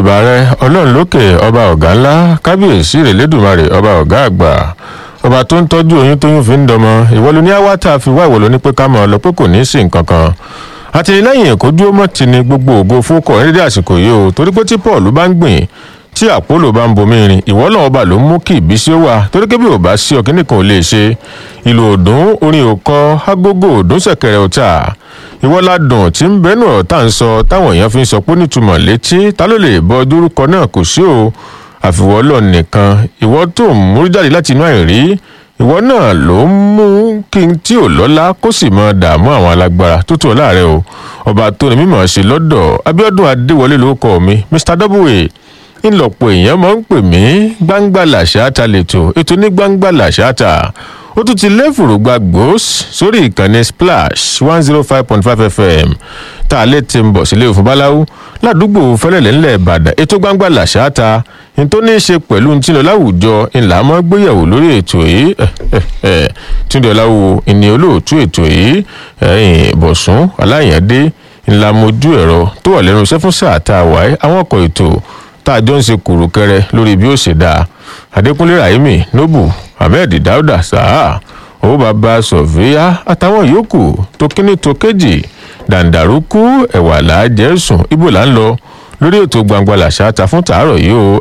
ìbàrẹ ọlọ́run lókè ọba ọ̀gá ńlá kábíyèsí rèlédùmarè ọba ọ̀gá àgbà ọba tó ń tọ́jú oyún tóyún fi ń dọmọ ìwọ ló ní àwátà fi wá ìwọ ló ní pé ká mọ̀ ọ́ lọ pé kò ní í sí nǹkan kan àtìlẹ́yìn èkó dúró mọ́ ti ni gbogbo ògo fúnkọ̀ ní dédé àsìkò yìí o torí pé tí paul bá ń gbìn tí àpólò bá ń bomi rin ìwọ náà ọba ló ń mú kí ìbísí ó wà torí pé bí ò bá sí ọkìnrin kan ò lè ṣe ìlú òdùn orin òkọ agogo òdùn ṣẹ̀kẹ̀rẹ̀ ọ̀tà ìwọ ládùn tí ń bẹnu ọ̀rọ̀ tá à ń sọ táwọn èèyàn fi ń sọ pé nítumọ̀ létí ta ló lè bọ dúrúkọ náà kò sí o àfiwọ́ lọ nìkan ìwọ tó ń múrú jáde láti inú àìrí ìwọ náà ló ń mú kí n tí ò lọ́lá kó sì mọ dààmú àwọn alágbára tó tó láàrẹ o ọba tó ní mímọ̀ ṣe lọ́dọ̀ abiodun adéwọlé ló kọ́ mi mr w ńlọpọ̀ èèyàn máa ń pè mí gbangba làṣáta lẹ́tọ̀ ètò ní gbangba làṣáta ó tún ti lẹ́fùrú gba gbòós sórí ìkànnì splash one zero five point five fm tá a lè ti ń bọ̀ sílé òfin báláwú ládùúgbò fẹlẹ̀lẹ̀ ńlẹ̀ ìbàdàn ètò gbangba làṣáta ní tó ní í ṣe pẹ̀lú ní tí lọ láwùjọ ńlá mọ́ gbéyàwó lórí ètò yìí túndé ọláwo ìní olóòtú ètò yìí bọ̀sùn aláyàndé ńlá mojú ẹ̀rọ tó wà lẹ́nu iṣẹ́ fún sáà tá a wáyé àwọn ọkọ̀ ètò tá a jọ ń ṣe kùrùkẹrẹ lórí bí ó ṣe dáa adékúnlé rahimi nobu ahmed dauda saha owó bàbá sọfíà àtàwọn yòókù tó kíní tó kéjì dàǹdàrúkú ẹwà làájẹ sùn ibo là ń lọ lórí ètò gbangba làṣà ta fún tàárọ yìí o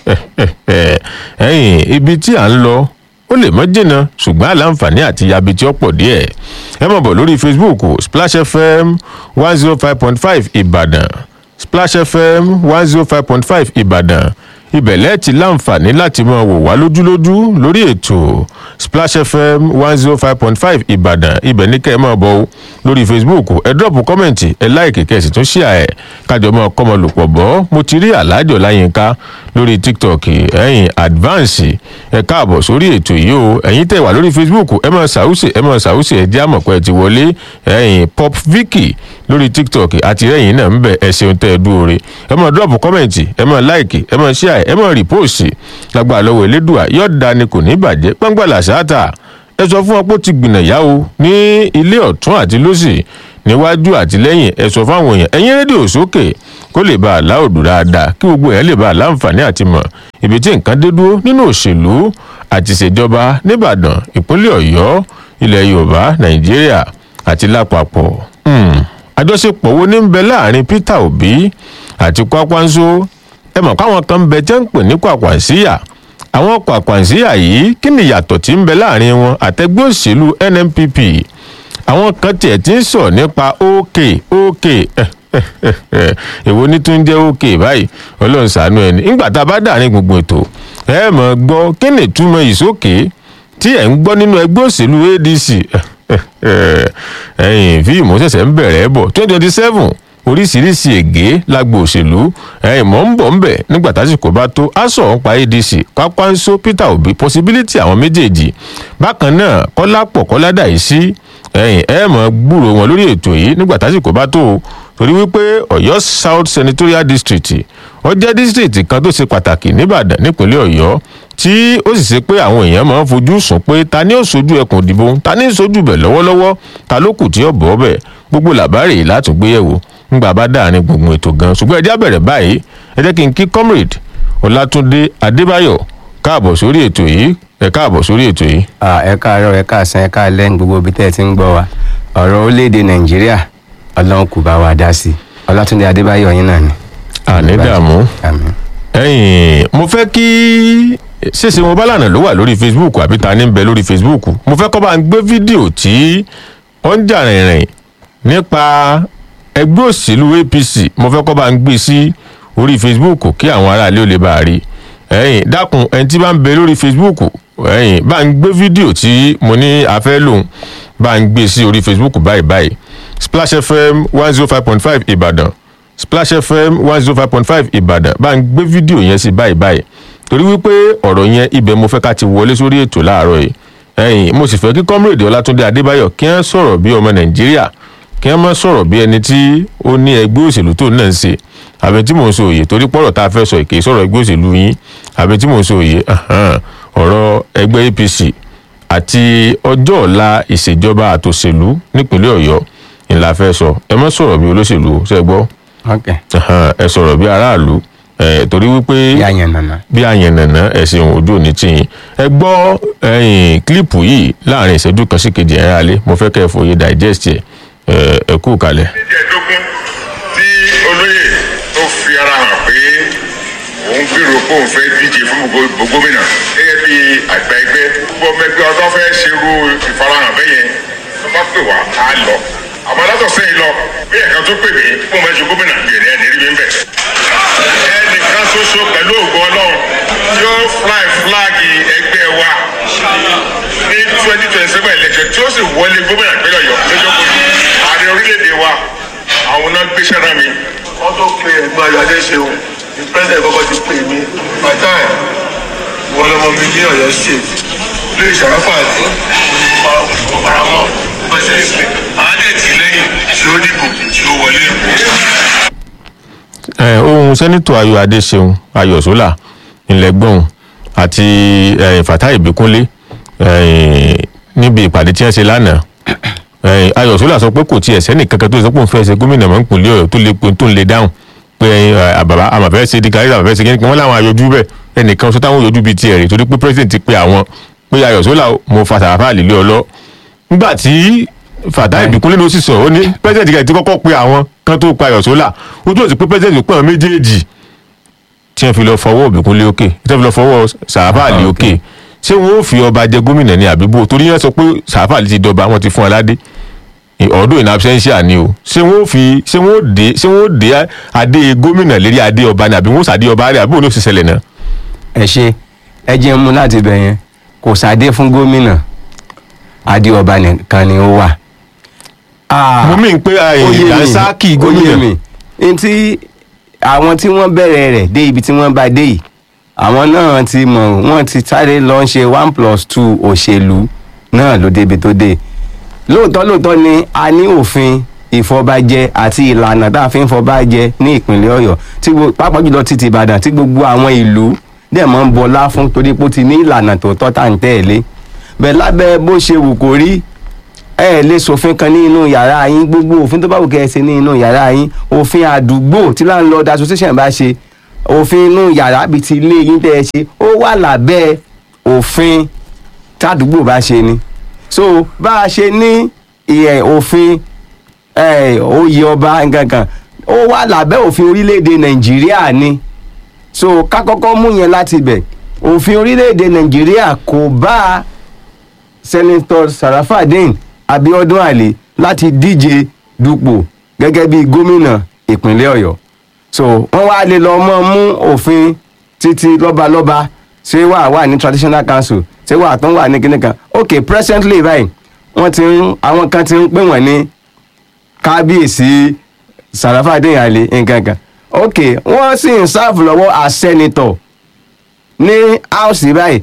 ẹyìn ibi tí à ń lọ ó lè mọ jìnnà ṣùgbọn àlàǹfààní àti yabi tí ó pọ díẹ ẹ mọ̀ bọ̀ lórí facebook splash fm one zero five point five ìbàdàn splash fm one zero five point five ìbàdàn ibẹ̀ lẹ́ẹ̀tì láǹfààní láti máa wò wá lójúlójú lórí ètò splash fm one zero five point five ìbàdàn ibẹ̀ ní kẹ́ ẹ máa bọ̀ lórí facebook ẹ dọ́ọ̀pù kọ́mẹ̀ntì ẹ láìkè kẹ́ ẹ sì tún ṣíà ẹ̀ kájọ máa kọ́mọ lòpọ̀ bọ́ mo ti rí alájọ láyínká lórí tiktok ẹ̀yìn advance ẹ káàbọ̀ sórí ètò yìí o ẹ̀yin tẹ̀ wá lórí facebook ẹ máa ṣàwùsì ẹ máa ṣàwùsì ẹ jẹ́ àmọ̀pẹ́ ti wọlé ẹ̀yìn pop vicky lórí tiktok àti ẹ̀yìn náà ń bẹ̀ ẹ ṣeun tẹ́ ẹ dúró re ẹ máa dọ́ọ̀pù kọ́mẹ̀ntì ẹ máa láìkì ẹ máa ṣíà ẹ máa rìpóòsì lágbà lọ́wọ́ elédùà yóò da ni kò ní bàjẹ́ pọ́ngbà làṣáàtà ẹ sọ fún wọn pé ó ti gbìnà yá o ní ilé ọ̀tún àti lọ́sì níwájú àti lẹ́yìn ẹ sọ fáwọn èèyàn ẹ̀yìn rédíò sókè kó lè bá a láòdù dáadáa kí gbogbo èèyàn lè bá a láǹfààní àti mọ̀ ibi tí nǹkan dé dúró nínú òṣèlú àti ìṣèjọba nìbàdàn ìpínlẹ̀ ọ̀yọ́ ilẹ̀ yorùbá nàìjíríà àti lápapọ̀ àjọṣepọ̀ wo ní ń bẹ láàrin peter obi àti kwakwanso ẹ mọ̀ káwọn kan ń bẹ jẹ́ ń pè ní kwakwansíyà àwọn kwakwansíyà yìí kí ni ìyàtọ̀ tí ń bẹ láàrin wọn àtẹgbẹ́ òṣèlú nnpp àwọn kan tiẹ̀ ti ń sọ̀ nípa ok ok èwo ní tún jẹ́ ok báyìí ọlọ́run ṣàánú ẹni nígbà tá a bá dà ní gbogbo ètò ẹ mọ̀ gbọ́ kí ni ìtumọ̀ ìsókè tí ẹ̀ ń gbọ́ nínú ẹgbẹ́ òṣèlú adc ẹ̀yìn fíìmù ṣẹ̀ṣẹ̀ ń bẹ̀rẹ̀ bọ̀ twenty twenty seven oríṣiríṣi ègé lágbo òṣèlú ẹ̀yìn mọ̀ ń bọ̀ ń bẹ̀ nígbà tásìkò bá tó aṣọ ọ̀pá adc pápánṣó peter obi possibility àwọn méjèèjì bákan náà kọ́lápọ̀ kọ́ládà yìí sí ẹ̀yìn ẹ̀ mọ̀ gbúrò wọn lórí ètò yìí nígbà tásìkò bá tó torí wípé ọ̀yọ́ south senatorial district ó jẹ́ district kan tó ṣe pàtàkì nìbàdàn nípínlẹ̀ ọ̀yọ́ tí ó sì ṣe pé àwọn èèyàn máa ń fojú sùn pé ta ni ó sojú ẹkùn ìdìbò ta ni ó sojú bẹ̀ lọ́wọ́lọ́wọ́ ta ló kù tí ó bọ̀ bẹ̀ gbogbo làbárè látùgbéyẹ̀wò ńgbà bá dáàrin gbùngbùn ètò gan ṣùgbọ́n ẹjẹ́ àbẹ̀rẹ̀ báyìí ẹ jẹ́ kí n kí comrade ọlátúndé adébáyọ̀ káàbọ̀ sórí ètò yìí ẹ káàbọ̀ sórí ètò yìí. ẹ káàárọ̀ ẹ káàsán ẹ káàlẹ́ ní gbogbo ibi tẹ́ ẹ ti ń gbọ́ wa ọ̀rọ̀ orílẹ̀-èdè nàìjíríà ọlọ́run kò bá wa dá sí i ọlátúndé adébáyọ̀ yín náà ni. àní dààmú ẹyìn mo fẹ́ kí ṣèṣe mo bá lànà ló wà lórí facebook àbí ta ni ń bẹ lórí facebook mo fẹ́ kọ́ bá ń gbé fídíò tí ó ń jà rìnrìn nípa ẹgbẹ́ òṣèlú apc mo fẹ́ kọ́ bá ń gbé sí orí facebook kí àwọn aráàlú ò lè bá a rí ẹyìn dákun ẹni tí bá ń bẹ lórí facebook ẹyìn bá ń gbé fídíò tí mo ní afẹ́ lòun bá ń gbé sí orí facebook báyìí báyìí splash fm one zero five point five ìbàdàn splash fm one zero five point five ìbàdàn bá ń gbé fídíò yẹn sí báyìí báyìí torí wípé ọ̀rọ̀ yẹn ibẹ̀ mo fẹ́ ká ti wọlé sórí ètò láàárọ̀ yìí ẹ̀yìn mo sì fẹ́ kí kọ́mírèdì ọlátúndé adébáyọ̀ kí wọ́n sọ̀rọ̀ bí ọmọ nàìjíríà kí wọ́n má sọ̀rọ̀ bí ẹni tí ó ní ẹgbẹ́ òṣèlú tó náà ń ṣe àbí tí mò ń sọ òye torí pọ̀rọ̀ tá a fẹ́ sọ èké sọ̀rọ̀ ẹgbẹ́ òṣèlú yín àbí tí mò ń sọ òye ọ̀rọ̀ ẹgbẹ́ apc àti ọjọ́ ọ̀la ìṣèjọba àtòṣèlú nípínlẹ̀ ọ̀yọ́ ńlá fẹ́ sọ ẹ má sọ̀rọ̀ bí olóṣèlú ṣe gbọ́ ok ẹ sọ̀rọ̀ bí aráàlú ẹ̀ torí wípé bí àyàn nànà. bí àyànnànà ẹ̀sìn ojú òní tì yín ẹ gbọ́ ẹ̀yìn kílípù yìí láàrin ìṣẹ́jú kan sí kejì ẹ̀rọ alẹ́ mo fẹ́ kẹ́ ẹ fòye digest ẹ̀ ẹ̀ ẹ kú kalẹ̀. ìjẹ́dógún tí olóyè tó fi ara hàn pé òun gbèrò pé òun fẹ́ díje fún gbogbo gómìnà gẹ́gẹ́ bí àgbà ẹgbẹ́ gbogbo ọmọ ẹgbẹ́ ọdún fẹ́ ṣerú ìfarahàn bẹ́yẹn tó bá pè wá á lọ àmọ́ látọ̀ sẹ́yìn lọ bí ẹ̀ka tó pè mí fún ọmọ ẹ̀ṣọ́ gómìnà bèrè ẹ̀ nírí mi ń bẹ̀. ẹnìkan ṣoṣo pẹ̀lú ògo ọlọ́run tí ó fly flag ẹgbẹ́ wa ní twenty twenty seven election tí ó sì wọlé gómìnà ìpínlẹ̀ ọ̀yọ́ lọ́jọ́ kojú ààrẹ orílẹ̀-èdè wa àwọn náà gbéṣẹ́ rán mi. wọ́n tó pe ẹ̀gbọ́n ayọ̀ adéṣeun ní pẹ́sẹ̀ kọ́kọ́ ti pè mí bàtà ẹ̀ wọ́n lọ́mọ mi ní ọ̀yọ́ state lórí ìṣàráfà àti ọ̀paramọ́ pẹ́sẹ̀ ìpè àádẹ́tì lẹ́yìn tí ó dìbò tí ó wọlé. ẹ ohun sẹ́nitọ̀ ayọ̀ adéṣeun ayọ̀ sólà ńlẹgbọ́n àti ẹ, fatai ìbíkúnlé ẹ, níbi ìpàdé tí wọ́n ṣe lánàá ẹ, ayọ̀ sólà sọ pé kò tiẹ̀ sẹ́nì kankan tó sọ pé òun fẹ́ ṣe gómìnà mọ́ ìpínlẹ̀ ọ̀yọ́ tó lè pe tó ń lè dáhùn pé ẹ, àbàbà àmàfẹ́ ṣe dìgbà àbàfẹ́ ṣe kíni wọ́n láwọn ayọ̀jú bẹ́ẹ̀ ẹnìkan sọ táwọn yọjú bíi tiẹ̀ rè torí pé president ti pe àwọn pé ayọ̀ sólà mo fa sàràfà àlèlé ọlọ́ nígbà tí fatai ìbíkúnlé ló sì sọ ó ní president kẹ́ ti kọ́kọ́ pe àwọn kan tó pa ayọ̀ sólà ojú òsì pé president pé àwọn méjèèjì tí wọ́n fi lọ fọwọ́ òbíkúnlé òkè tí wọ́n fi lọ fọwọ́ sàràfà àlè òkè ṣé wọ́n ó fi ọba jẹ gómìnà ní àbíbò torí yẹn sọ pé sàràfà àlè ti dọba wọ́n ti fún aládé ọdún in absentia ni o ṣé wọ́n ó fi ṣé wọ́n ó dé ṣé wọ́n ó dé adé gómìnà lérí adé ọba ní àbí wọ́n ó sàdé ọba rẹ̀ àbí òun ló sì ṣẹlẹ̀ náà. ẹ ṣe ẹ jẹ́ mú láti bẹ̀ yẹn kò sáde fún gómìnà adé ọba nìkan ni ó wà. Ah, mo mí pé ó yé mi, ìdánsákì ó yé gómìnà mi ntí àwọn tí wọ́n bẹ̀rẹ̀ rẹ̀ dé ibi tí wọ́n bá dé yìí àwọn náà ti mọ̀ wọ́n ti sáré lọ ń ṣe one plus two òṣèlú náà ló débi tó dé lóòótọ́ lóòótọ́ ni a ní òfin ìfọbajẹ àti ìlànà tá a fi ń fọbajẹ ní ìpínlẹ̀ ọ̀yọ́ tí gbo- pàápàá jùlọ títí ìbàdàn tí gbogbo àwọn ìlú dẹ̀ mọ́ ń bọlá fún torí pé ó ti ní ìlànà tó tọ́ tá à ń tẹ̀lé bẹ́ẹ̀ lábẹ́ bó ṣe wù kó rí ẹ lè ṣòfin kan ní inú yàrá yín gbogbo òfin tó bá wù kẹ́ ẹ ṣe ní inú yàrá yín òfin àdúgbò tí landlord association bá ṣe òfin inú yàrá bíi ti ilé yín tẹ́ ẹ ṣe ó wà lábẹ́ òfin tádùúgbò bá ṣe ni so bá a ṣe ní ìyẹn òfin ẹ, oyè ọba nǹkankan ó wà lábẹ́ òfin orílẹ̀-èdè nàìjíríà ni so ká kọ́kọ́ mú yẹn láti bẹ̀ òfin orílẹ̀-èdè nàìjíríà kò bá senator sarafadin abiodun ali láti díje dupò gẹ́gẹ́ bí gómìnà ìpínlẹ̀ ọ̀yọ́ so wọ́n wá lè lọ mọ́ mú òfin títí lọ́balọ́ba ṣé wà wà ní traditional council ṣé wà tó ń wà ní kíní kan ok presently báyìí wọ́n ti ń àwọn kan ti ń pè wọ́n ní kábíyèsí sarafadin ali nǹkan kan ok wọ́n sì ń sáàfù lọ́wọ́ as senator ní house báyìí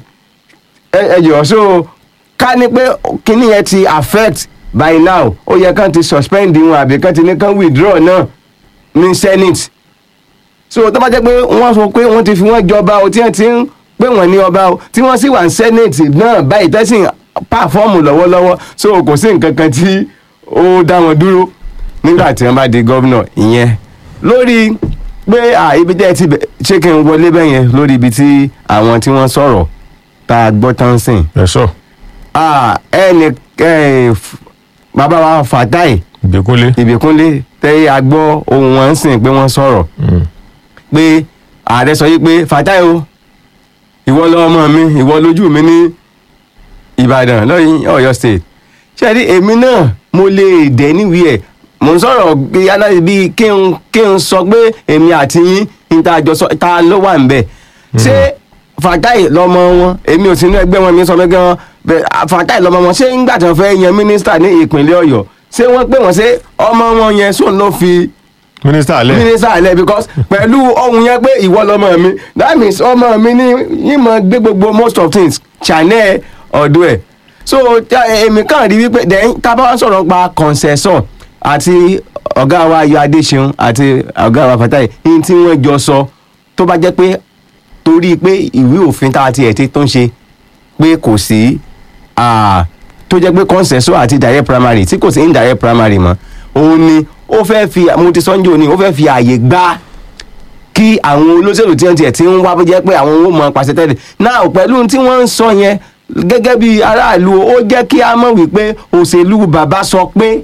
ẹ ẹ jọ̀ọ́ so ká ní pé kíní yẹn ti affect by now ó yẹ kán ti suspend wọn àbí kán ti ní kán withdraw náà ní senate so tó bá jẹ́ pé wọ́n sọ pé wọ́n ti fi wọ́n jọba o tí wọ́n ti ń pè wọ́n ní ọba o tí wọ́n sì wà ní senate náà báyìí tẹ́sí pàfọ́ọ̀mù lọ́wọ́lọ́wọ́ so kò sí nǹkan kan tí ó dá wọn dúró nígbà tí wọ́n bá di gómìnà ìyẹn lórí pé à ibi tẹ́ ẹ ti bẹ̀- ṣé kí n wọlé bẹ́yẹn lórí ibi tí àwọn tí wọ́n sọ̀rọ̀ tá a gbọ́ tán sìn ẹ sọ ah ẹnì ẹ f- bàbá wa fatai ìgbékúnlé ìbíkúnlé tẹ a gbọ́ ohun wọn ń sìn pé wọ́n sọ̀rọ̀ pé ààrẹ sọ yìí pé fatai o ìwọ lọmọ mi ìwọ lójú mi ní ìbàdàn lọ́yìn ọ̀yọ́ state ṣẹ́ẹ́rí èmi náà mo lè dẹ̀ níwìí ẹ̀ mo ń sọ̀rọ̀ bí aláì bí kí n kí n sọ pé èmi àti yín ní ta jọ sọ ta ló wà ń bẹ̀ ṣé fatai lọmọ wọn èmi ò sí inú ẹgbẹ́ wọn mi sọ pé gan bẹ- ah, fatai lọmọ wọn ṣé ńgbà tí wọ́n fẹ́ yan mínísítà ní ìpínlẹ̀ ọ̀yọ́ ṣé wọ́n pè wọ́n ṣé ọmọ wọn yẹn sóun ló fi mínísítà alẹ mínísítà alẹ́ because pẹ̀lú ohun yẹn pé ìwọ lọmọ mi that means ọmọ mi ní yín mọ gbé gbogbo most of things channel ọ̀dọ̀ ẹ̀ so ta- èmi kàn rí wípé then tábà wá sọ̀rọ̀ pa concession àti ọ̀gá wa ayọ̀ adéṣeun àti ọ̀gá wa fatai yín tí wọ́n jọ sọ tó bá jẹ́ pé torí pé ìwé òfin tá a ti ẹ̀ ti tó ń ṣe pé kò sí ah, tó jẹ́ pé consensus àti direct primary tí kò sí indirect primary mọ́ òun ni ó fẹ́ fi mo ti sọ́njọ́ ni ó fẹ́ fi àyè gbá kí àwọn olóṣèlú tí wọ́n tiẹ̀ ti ń wá bó jẹ́ pé àwọn owó mọ̀ pàṣẹ tẹ́lẹ̀ náà pẹ̀lú tí wọ́n ń sọ yẹn gẹ́gẹ́ bí aráàlú ó jẹ́ kí a mọ̀ wípé òṣèlú bàbá sọ pé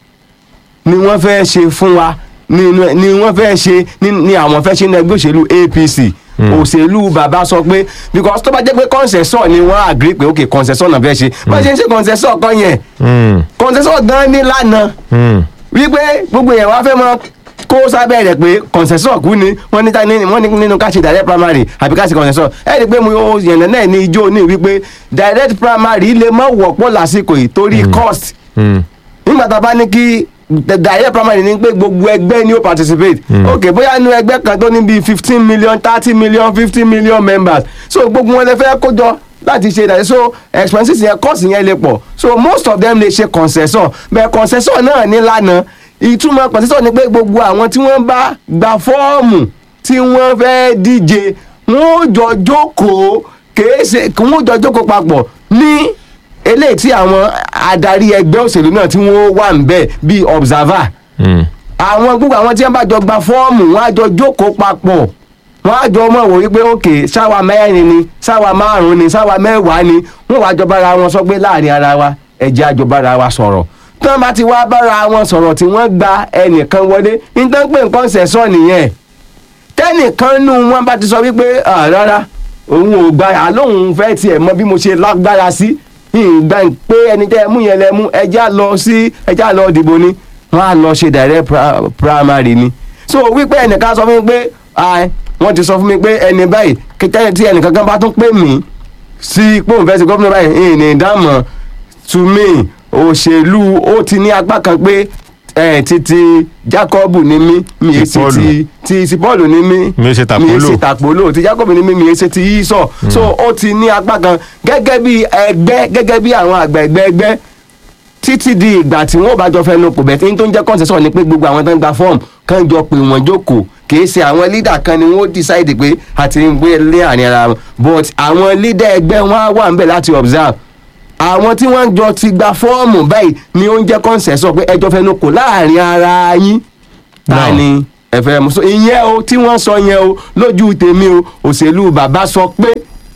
ni wọ́n fẹ́ ṣe fún wa ni ni wọ́n fẹ́ ṣe ni ni àwọn fẹ́ ṣe ní ẹgbẹ́ òṣèlú APC òṣèlú bàbá sọ pé because tó bá jẹ́ pé concession ni wọ́n agree pé ok concession náà fẹ́ ṣe bá ṣe ń ṣe concession kan yẹn Hmm. concession gan ní lánàá Hmm. wípé gbogbo yẹn wá fẹ́ mọ kó sábẹ́ rẹ̀ pé concession kú ni wọ́n ní ta ní wọ́n ní nínú ká ṣe direct primary àbí ká ṣe concession ẹ̀ rí i pé mo yànnà náà ní ijó ní wípé direct primary lè má wọ́pọ̀ lásìkò yìí torí cost Hmm. nígbà tá a bá ní kí direct primary ní pé gbogbo ẹgbẹ́ ni ó participate ok bóyá inú ẹgbẹ́ kan tó ní bíi fifteen million thirty million fifty million members so gbogbo wọn lè fẹ́ kó jọ láti ṣe ìdájọ́ so expenses yẹn cost yẹn lè pọ̀ so most of them lè ṣe concession bẹ́ẹ̀ concession náà ní lánàá ìtumọ̀ concession ni pé gbogbo àwọn tí wọ́n bá gba fọ́ọ̀mù tí wọ́n fẹ́ díje wọ́n jọ jókòó kèé ṣe kí wọ́n jọ jókòó papọ̀ ní eléyìí tí àwọn adarí ẹgbẹ́ òṣèlú náà tí wọ́n wà ń bẹ̀ bíi observer Hmm. àwọn gbogbo àwọn tí wọ́n bá jọ gba fọ́ọ̀mù wọ́n á jọ jókòó papọ̀ wọ́n á jọ mọ̀ wò wípé òkè sáwa mẹ́rin ni sáwa márùn ni sáwa mẹ́wàá ni wọ́n wá jọ bára wọn sọ pé láàrin ara wa ẹ̀jẹ̀ àjọ bára wa sọ̀rọ̀ tí wọ́n bá ti wá bára wọn sọ̀rọ̀ tí wọ́n gba ẹnìkan wọlé nítorí pé nǹkan ṣẹ̀sọ́ nìyẹn tẹ́nìkan nù wọn bá ti sọ wípé "Ah, rárá òun ò gba àlóhùn fẹ́ tiẹ̀ mọ bí mo ṣe lágbára sí ìgbà pé ẹni tẹ́ ẹ mú yẹn lẹ mú ẹjá lọ sí ẹjá lọ dìbò ni wọ́n á lọ ṣe direct pra- primary ni so wípé ẹnìkan sọ fún mi pé "Ah, wọ́n ti sọ fún mi pé ẹni báyìí kẹtẹ́ tí ẹnìkan kan bá tún pè mí sí pé òun fẹ́ ṣe gómìnà báyìí ìní ìdámọ̀ to me òṣèlú ó ti ní apá kan pé ẹ títí Jacob ní mí mi Ti èsì Paul. ti ti ti Paul ní mí Mi ṣe tàpólò. mi èsì tàpólò ti Jacob ní mí mi èsì ti yíṣọ so ó ti ní apá kan gẹ́gẹ́ bí ẹgbẹ́ gẹ́gẹ́ bí àwọn àgbà ẹgbẹ́ ẹgbẹ́ títí di ìgbà tí wọn ò bá jọ fẹnu kò bẹ̀ẹ́ tí n tó ń jẹ́ concession ni pé gbogbo àwọn tó ń gba fọ́ọ̀mù kàn jọ pé wọ́n jókòó kìí ṣe àwọn leader kan ni wọ́n decide pé àti ń gbé lé àárín ara wọn but àwọn leader ẹgbẹ́ wọn á wà ń bẹ̀ láti observe àwọn tí wọ́n jọ ti gba fọ́ọ̀mù báyìí ni ó ń jẹ́ concession pé ẹjọ́ fẹnu kò láàrin ara yín ta Now. ni ẹ fẹ́ mú so ìyẹn o tí wọ́n sọ yẹn o lójú tèmi o òṣèlú bàbá sọ pé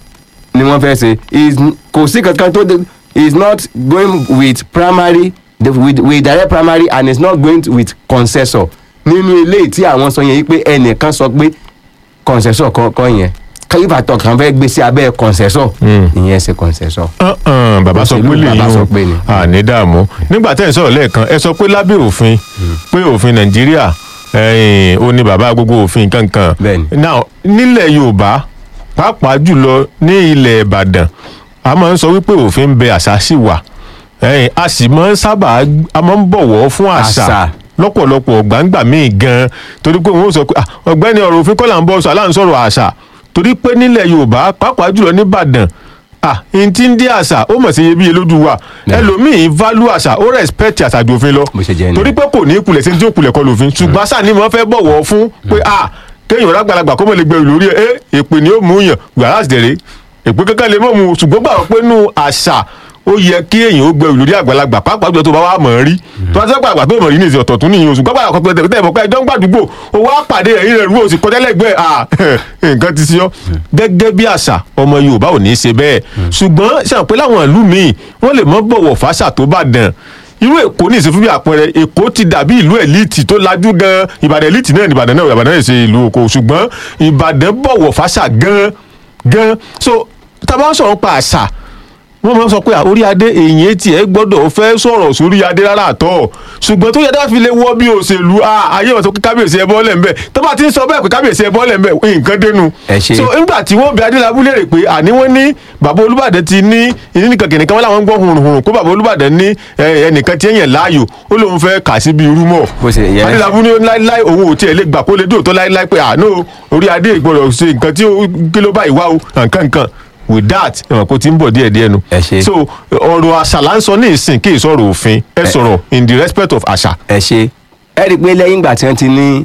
ni wọ́n fẹ́ ṣe is kò sí kankan tó de is not going with primary the, with, with direct primary and is not going with concessor nínú ilé tí àwọn sọ yẹn yìí pé ẹnìkan sọ pé concessor kọ̀ọ̀kan yẹn kálífàtọ̀ kan fẹ́ gbé sí abẹ́ concessor Mm. ìyẹn ṣe concessor. Uh-uh, bàbá sọ pé Òṣèlú lè bàbá sọ yín pé ni. o àní dààmú nígbà tẹ́ ẹ̀ sọ̀rọ̀ lẹ́ẹ̀kan ẹ sọ pé lábẹ́ òfin pé òfin nàìjíríà ẹ̀yìn, ó ní bàbá gbogbo òfin kankan Bẹ́ẹ̀ni. now nílẹ̀ yorùbá pàápàá jùlọ ní ilẹ̀ ìbàdàn a máa ń sọ wípé òfin ń bẹ àṣà sì wà ẹ̀yìn, a sì máa ń sábà a máa ń bọ̀wọ̀ fún àṣà Àṣà. lọ́pọ̀lọpọ̀ gbàǹgbà míì gan torí pé wọ́n sọ pé "Ah, ọ̀gbẹ́ni ọ̀rọ̀ òfin kọ́ là ń bọ̀ sọ aláǹsọ̀rọ̀ àṣà torí pé nílẹ̀ yorùbá pàápàá jùlọ nìbàdàn ah n ti ń dé àṣà ó mọ̀ sí iyebíye lójú wa ẹlòmíì value àṣà ó respect àṣà ju òfin lọ Bó ṣe jẹ́ nìyẹn. torí pé kò ní ìkulẹ̀ sí ní tí ó kulẹ̀ kọ lòfin ṣùgbọ́n àṣà ni mo fẹ́ bọ̀wọ̀ fún pé ah kéèyàn rágbàlagbà kó mọ̀ lè gbẹ̀rù lórí ẹ̀ ẹ́ èpè ni ó mú yàn gbàrà àṣìdẹ̀rẹ̀ èpè kankan lè mọ̀ mu ṣùgbọ́n gbà pé nù àṣà ó yẹ kí èèyàn ó gbẹ̀rù lórí àgbàlagbà pàápàá jùlọ tó bá wà mọ̀ ọ́n rí tó bá sẹ́pà àgbà tó mọ̀ rí ní ìsìn ọ̀tọ̀ tún nìyẹn oṣù gbàgbà àkọ́kọ́ tẹ̀ tẹ̀ mọ̀ pé ẹjọ́ ń gbàdúgbò ó wá pàdé ẹ̀yìn rẹ̀ rú òsì kọjá lẹ́gbẹ̀ẹ́ à nǹkan ti sí ọ́ gẹ́gẹ́ bí àṣà ọmọ Yorùbá ò ní í ṣe bẹ́ẹ̀ ṣùgbọ́n ṣàpẹ́ láwọn ìlú míì wọ́n lè mọ́ bọ̀wọ̀ fáṣà tó bá dàn irú èkó ní ìsìn fún bí àpẹẹrẹ èkó ti dàbí ìlú ẹ̀líìtì tó lajú gan ìbàdàn ẹ̀líìtì náà ní ìbàdàn náà ìbàdàn náà ṣe ìlú oko ṣùgbọ́n ìbàdàn bọ̀wọ̀ fáṣà gan gan so tá a bá ń sọ̀rọ̀ pa àṣà wọ́n máa ń sọ pé à, orí adé èyí tiẹ̀ gbọ́dọ̀ fẹ́ sọ̀rọ̀ sórí adé rárá àtọ̀ ṣùgbọ́n tó yẹ dá fi lè wọ́ bí òṣèlú à, ayé wọn sọ pé kábíyèsí ẹ bọ́ọ̀lẹ̀ ńbẹ tó bá ti ń sọ bẹ́ẹ̀ pé kábíyèsí ẹ bọ́ọ̀lẹ̀ ńbẹ nǹkan dénú. Ẹ ṣé. so nígbà tí wọ́n bí adélábù léèrè pé àní wọ́n ní bàbá olúbàdàn ti ní ìní nìkan kìnìkan wọn làwọn ń gbọ́ hùrùhùrù kó bàbá olúbàdàn ní ẹ, ẹnìkan tí èèyàn láàyò ó lóun fẹ́ kà sí bí irú mọ̀ Bó ṣe yẹ. adélábù ní láíláí òun ò tiẹ̀ lè gbà kó lè dóòtọ́ láíláí pé àánú orí adé ìgbọ́dọ̀ ṣe nǹkan tí ó kí ló bá ìwá o nǹkan nǹkan with that ẹ̀wọ̀n kó ti ń bọ̀ díẹ̀ díẹ̀ nu. Ẹ ṣé. so ọ̀rọ̀ àṣà là ń sọ ní ìsìn kí ìsọ̀rọ̀ òfin ẹ sọ̀rọ̀ in the respect of àṣà. ẹ ṣe ẹ rí i pé lẹ́yìn ìgbà tí wọ́n ti ní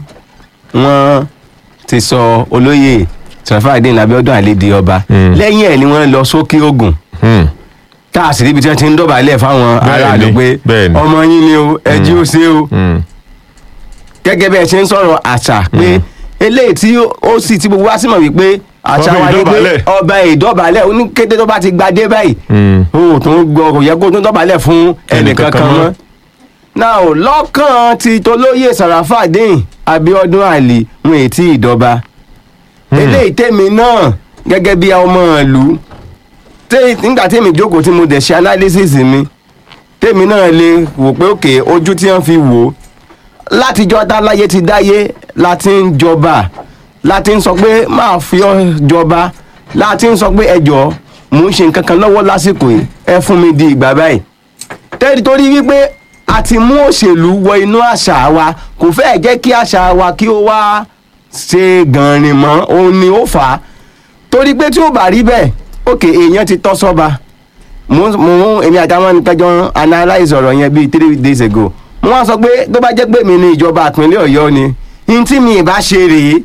wọ́n ti sọ olóyè Sàràfàdín Abíọ́dún Àlè di ọba Mm. lẹ́yìn ẹ̀ ni wọ́n lọ sókè Ògùn Hmm. tá a sì ríbi tí wọ́n ti ń dọ̀bálẹ̀ fáwọn Bẹ́ẹ̀ni, aráàlú pé bẹ́ẹ̀ni. ọmọ yín ni o ẹ jí ó ṣe o Hmm. gẹ́gẹ́ bí ẹ ṣe ń sọ̀rọ̀ àṣà pé eléyìí tí ó sì tí gbogbo wa sì mọ̀ wípé àṣà Ọba wa ni pé ìdọ̀bálẹ̀. ọba ìdọ̀bálẹ̀ oníkété tó bá ti gbadé báyìí Mm. o tó ń gbọ́ kò yẹ kó tó dọ̀bálẹ̀ fún Ẹnìkankan ẹnìkankan mọ́. mọ́ náà ò lọ́kàn ti tolóyè sàràfàdéhìn abiodun ali wọn ètí ìdọba eléyìí tèmi náà gẹ́gẹ́ bí ọmọ ìlú tẹ́- nígbà tèmi jókòó tí mo dẹ̀ ṣe analysis mi tèmi náà lè wò pé òkè ojú tí wọ́n fi wò ó látijọ́ dáláyé ti dáyé láti ń jọba láti ń sọ pé máa fi ọ́ jọba láti ń sọ pé ẹjọ́ mò ń ṣe nǹkan kan lọ́wọ́ lásìkò yìí ẹ fún mi di ìgbà báyìí tẹ́lẹ̀ torí wípé a ti mú òṣèlú wọ inú àṣà wa kò fẹ́ẹ̀ jẹ́ kí àṣà wa kí ó wá ṣe gànrìn mọ́ òun ni ó fà á torí pé tí ó bá rí bẹ́ẹ̀ òkè èèyàn ti tọ́ sọ́ba mo mo èmi àtàwọn nìkanjọ analyse ọ̀rọ̀ yẹn bíi three days ago mo wá sọ pé tó bá jẹ́ pé mi ni ìjọba ìpínlẹ̀ ọ̀yọ́ ni n tí mi ì bá ṣe rèé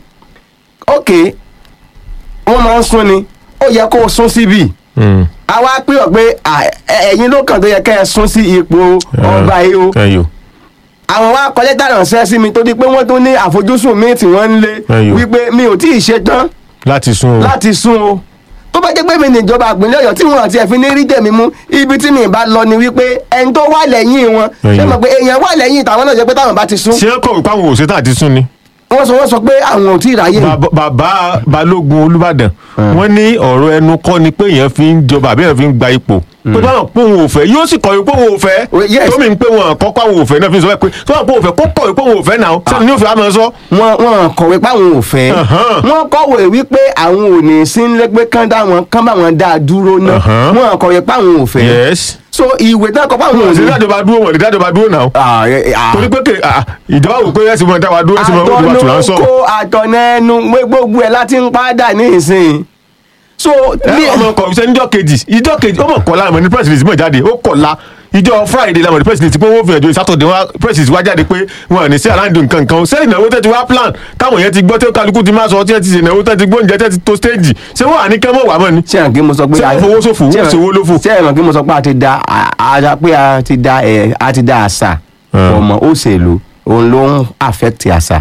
òkè wọ́n máa ń sún ni ó yẹ kó o sún síbì Mm. àwa pé ọ pé à, ẹ- ẹ̀yin ló kàn tó yẹ kẹ́ ẹ sún sí ipò ọba yìí o ẹyọ àwọn wa kọ lẹ́tà ránṣẹ́ sí mi torí pé wọ́n tún ní àfojúsùn míì tí wọ́n ń lé Ẹyọ. wípé mi ò tí ì ṣe tán láti sún o láti sún o tó bá jẹ́ pé mi níjọba ìpínlẹ̀ ọ̀yọ́ tí wọ́n àti ẹ̀fín ní rí tèmi mú ibi tí mi bá lọ ni wípé ẹni tó wà lẹ́yìn wọn ṣé Ẹyọ. mọ̀ pé èèyàn wà lẹ́yìn tàwọn náà jẹ́ pé táwọn bá ti sún ṣé ẹ kọ̀wé páwọn òṣèlú àti sún ni. wọ́n sọ wọ́n sọ pé àwọn ò tí ì ráyè Bàbá- bàbá balógun olùbàdàn wọ́n ní ọ̀rọ̀ ẹnu kọ́ ni pé èèyàn fi ń jọba àbí èèyàn fi ń gba ipò pé báwọn pé òun ò fẹ́ yóò sì kọ̀wé pé òun ò fẹ́ Oh, yes. tómi ń pé wọn kọ́ pé àwọn ò fẹ́ náà fi sọ pé tó wọn pé òun fẹ́ kó kọ̀wé pé òun ò fẹ́ náà sẹ́ni ní òfin àmọ́ sọ. wọ́n wọ́n kọ̀wé páwọn ò fẹ́ Ahan. wọ́n kọ̀wé wípé àwọn ò ní sí nílé pé kán dá wọn kán bá wọn dá a dúró náà Ahan. wọ́n kọ̀wé páwọn ò fẹ́ yes. so ìwé náà kọ páwọn ò òun sì ní. dájọba dúró wọn lè dájọba dúró náà. Ah, eh, ah. torí pé kè ah, ìjọba wò pé ẹsìn mọ dáwà dúró ẹsìn mọ olùwà tù láńsọ. àtọ̀nùkó àtọ̀nẹ́nu gbogbo ẹ̀ láti ń padà ní ìsìn so ní ẹ ọmọ kọ iṣẹ́ níjọ́ kejì ìjọ́ kejì ó mọ̀ kọ́ láàmú ní press release mọ̀ jáde ó kọ̀ la ìjọ friday làwọn ní press release pé wọ́n fi ẹ̀jọ́ saturday wá press release wá jáde pé wọn ò ní sí aláǹdù nǹkan kan sẹ́yìn ìnáwó tẹ́ ti wá plan táwọn yẹn ti gbọ́ tẹ́ kálukú ti máa sọ tí ẹ ti ṣe ìnáwó tẹ́ ti gbọ́ oúnjẹ tẹ́ ti to stage ṣé wọ́n à ní kẹ́mọ̀ wà mọ́ ni. ṣé àwọn kí mo sọ pé Ṣé wọ́n fowó ṣòfò? Wọ́n ṣe owó lófò? ṣé àwọn kí mo sọ pé a ti da a- a pé a ti da ẹ a ti da àṣà Hmm. ọmọ òṣèlú òun ló ń affect àṣà